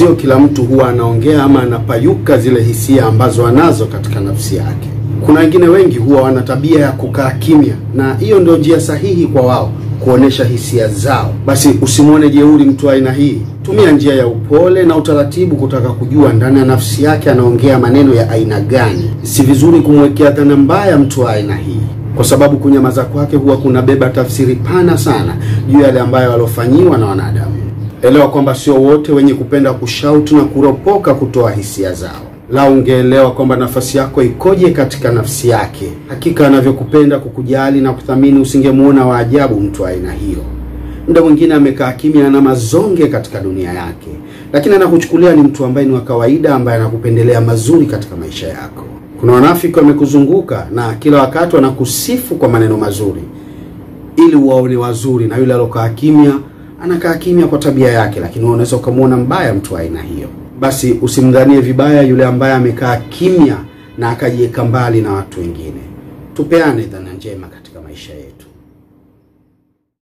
sio kila mtu huwa anaongea ama anapayuka zile hisia ambazo anazo katika nafsi yake. Kuna wengine wengi huwa wana tabia ya kukaa kimya, na hiyo ndio njia sahihi kwa wao kuonesha hisia zao. Basi usimwone jeuri mtu wa aina hii. Tumia njia ya upole na utaratibu kutaka kujua ndani ya nafsi yake anaongea maneno ya aina gani. Si vizuri kumwekea dhana mbaya mtu wa aina hii, kwa sababu kunyamaza kwake huwa kunabeba tafsiri pana sana juu ya yale ambayo alofanyiwa na wanadamu. Elewa kwamba sio wote wenye kupenda kushautu na kuropoka kutoa hisia zao. La, ungeelewa kwamba nafasi yako ikoje katika nafsi yake. Hakika anavyokupenda kukujali na kuthamini, usingemuona wa ajabu mtu wa aina hiyo. Muda mwingine amekaa kimya na mazonge katika dunia yake, lakini anakuchukulia ni mtu ambaye ni wa kawaida, ambaye anakupendelea mazuri katika maisha yako. Kuna wanafiki wamekuzunguka na kila wakati wanakusifu kwa maneno mazuri ili uwaone wazuri, na yule alokaa kimya anakaa kimya kwa tabia yake, lakini wewe unaweza ukamwona mbaya mtu wa aina hiyo. Basi usimdhanie vibaya yule ambaye amekaa kimya na akajiweka mbali na watu wengine. Tupeane dhana njema katika maisha yetu.